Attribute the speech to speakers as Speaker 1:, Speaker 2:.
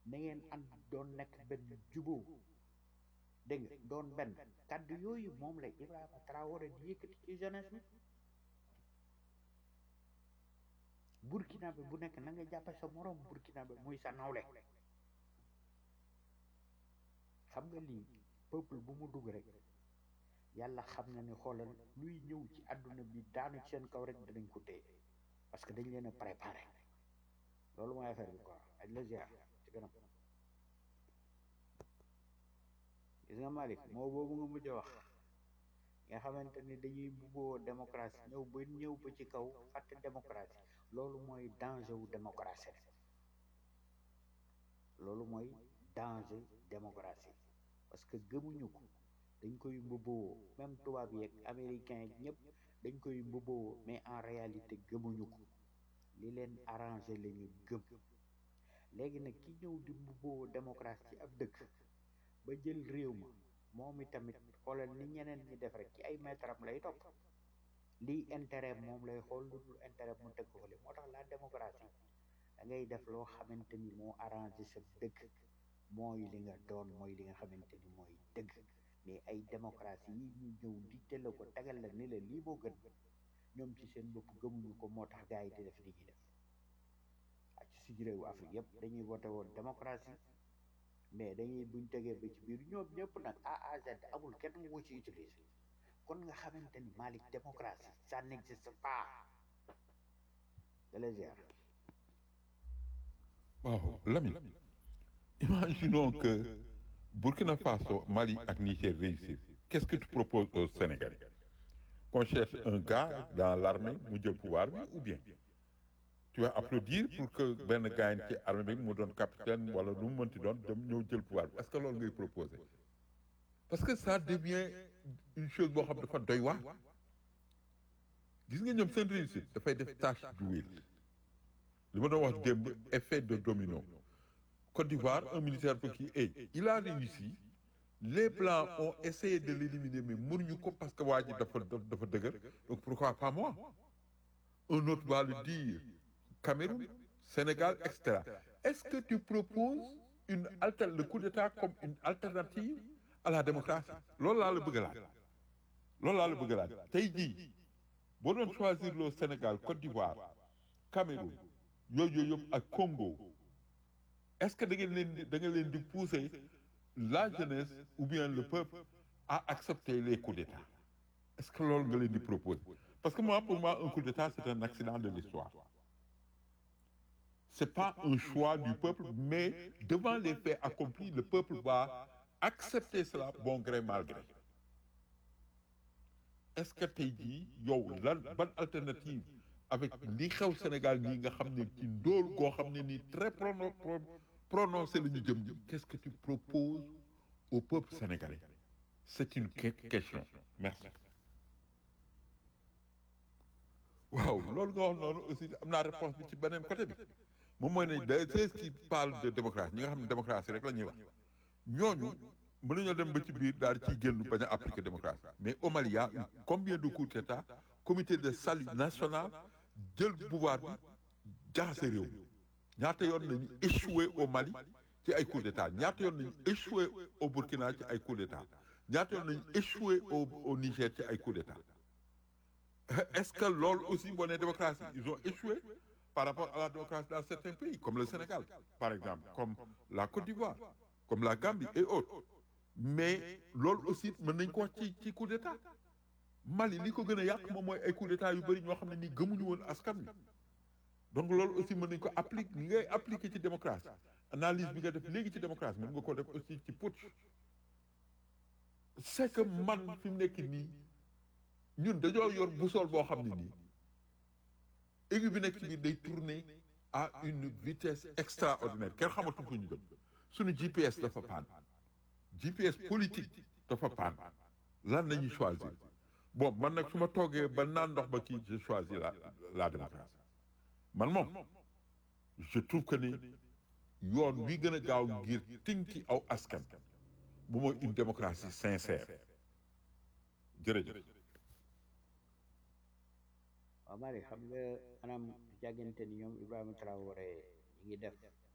Speaker 1: na ngeen ànd doon nekk benn juboo dégg nga doon benn kàddu yooyu moom la Ibrahima Traoré di yëkkati ci jeunesse bi burkinabé bu nekk na nga jàppe sa moroom burkinabé muy sa nawle xam nga lii peuple bu mu dugg rek yàlla xam na ni xoolal luy ñëw ci àdduna bi daanu ci seen kaw rek dinañ ko téye parce que dañ leen a préparé loolu mooy affaire bi quoi aj la ziar ci kanam gis nga Malick moo boobu nga mujj a wax nga xamante ni dañuy buggoo démocratie ñëw ba ñëw ba ci kaw fàtte démocratie loolu mooy danger wu démocratie loolu mooy danger démocratie parce que gëmuñu ko dañ koy mbubboo même tubaab yeeg américain yeeg ñëpp dañ koy mbubboo mais en réalité gëmuñu ko li leen arrangé la ñu gëm léegi nag ki ñëw di mbubboo démocratie ci ab dëkk ba jël réew ma moom itamit xoolal ni ñeneen ñi def rek ci ay maître am lay topp lii intérêt moom lay xool lu dul intérêt mu teg ko fële moo tax la démocratie da ngay def loo xamante ni moo arrangé sa dëkk mooy li nga doon mooy li nga xamante ni mooy dëgg mais ay démocratie yi ñu ñëw di tëlla ko tegal la ni la lii moo gën ñoom ci seen bopp gëmuñu ko moo tax gars yi di def li ñuy def ak ci suñu réewu Afrique yëpp dañuy voté woon démocratie mais dañuy buñ tegee ba ci biir ñoom ñëpp nag A à Z amul kenn mu ci utilisé kon nga xamante ni Malick démocratie ça n'existe pas de les ziar
Speaker 2: waaw Lamine imaginons que Burkina Faso Mali ak Niger réussissent qu'est-ce que tu proposes aux Sénégalais qu'on cherche un gars dans l'armée mu jël pouvoir bi ou bien tu vas applaudir pour que benn gars ci armée bi mu doon capitaine wala lu mu mënti doon dem ñëw jël pouvoir bi est-ce que loolu ngay proposer parce que ça devient une chose boo xam dafa doy waar gis nga ñoom seen réussite dafay def tâche d'huile li ma doon wax démb effet de domino Côte d'Ivoire un militaire bu kii et il a réussi les blancs ont essayé de l'éliminer mais mënuñu ko parce que waa ji dafa dafa dëgër donc pourquoi pas moi un autre va le dire Cameroun Sénégal et cetera est-ce que tu proposes une alter le coup d'État comme une alternative à la démocratie loolu laa la bëgg a laaj loolu laa la bëgg a laaj tey jii boo doon choisir le Sénégal Côte d'Ivoire Cameroun yooyu yooyu yëpp ak Congo est-ce que da ngeen leen di da ngeen leen di pousser la jeunesse ou bien le peuple à accepter les coups d'État est-ce que loolu nga leen di proposer parce que moi pour moi un coup d'État c'est un accident de l'histoire c'est pas un choix du peuple mais devant les faits accomplis le peuple va accepter cela bon gré mal gré est-ce que tey jii yow lan ban alternative avec li xew Sénégal nii nga xam ne ci ndóol goo xam ne nii très prono prononcé la ñu jëm jëm qu'est-ce que tu proposes au peuple sénégalais c'est une question merci waaw loolu nga wax noonu aussi am naa réponse bi ci beneen côté bi moom mooy ne de ceux qui parlent de démocratie ñi nga xam ne démocratie rek la ñuy wax ñooñu mën nañoo dem ba ci biir daal ciy génn bañ a appliquer démocratie mais au Mali y a eu combien de coups d'État comité de salut national jël pouvoir bi jaxase réew mi ñaata yoon nañu échoué au Mali ci ay coups d'État ñaata yoon nañu échoué au Burkina ci ay coups d'État ñaata yoon nañu échoué au au Niger ci ay coups d'État est-ce que loolu aussi boo nee démocratie ils ont échoué par rapport à la démocratie dans certains pays comme le Sénégal par exemple comme la Côte d'Ivoire comme la Gambie et autres mais loolu aussi mën nañ ko wax ci ci coup d'État Mali li ko gën a yàq moom mooy ay coup d'État yu bëri ñoo xam ne nii gëmuñu woon askan wi donc loolu aussi mën nañ ko appliquer li ngay appliquer ci démocratie analyse bi nga def léegi ci démocratie mën nga ko def aussi ci putsch c'est que man fi mu nekk nii ñun dañoo yor boussole boo xam ne nii aiguille bi nekk ci biir day tourner à une vitesse extraordinaire kenn xamatul fu ñu jëm suñu GPS dafa paan GPS politique dafa paan lan nañuy choisir bon man nag su ma toogee ba naan ndox ba kii je choisis la la démocratie man moom je trouve que ni yoon wi gën a gaaw ngir tinki aw askan bu mooy une démocratie sincère jërëjëf
Speaker 1: waaw Malick xam nga maanaam jàggante ni ñoom Ibrahima Traoré ñi ngi def